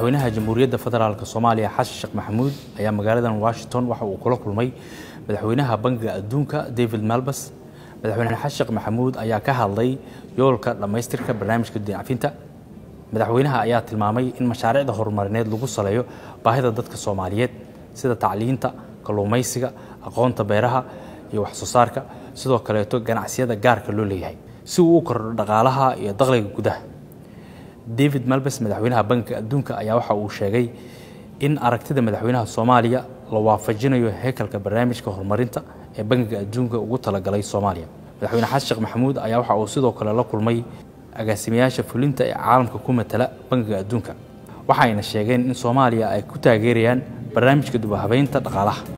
madaxweynaha jamhuuriyadda federaalk soomaaliya xasan sheekh maxamuud ayaa magaaladan washington waxa uu kula kulmay madaxweynaha bangiga adduunka david malbas madaxweyne xasan sheekh maxamuud ayaa ka hadlay yoolka dhammaystirka barnaamijka dinacafinta madaxweynaha ayaa tilmaamay in mashaariicda horumarineed lagu saleeyo baahida dadka soomaaliyeed sida tacliinta kalluumaysiga aqoonta beeraha iyo wax soo saarka sidoo kaleeto ganacsiyada gaarka loo leeyahay si uu u kordho dhaqaalaha iyo dakhliga gudaha david malbes madaxweynaha bankiga adduunka ayaa waxa uu sheegay in aragtida madaxweynaha soomaaliya la waafajinayo hekalka barnaamijka horumarinta ee bankiga adduunka ugu talagalay soomaaliya madaxweyne xasan sheekh maxamuud ayaa waxa uu sidoo kale la kulmay agaasimayaasha fulinta ee caalamka ku matala bankiga adduunka waxayna sheegeen in soomaaliya ay ku taageerayaan barnaamijka dubahabeynta dhaqaalaha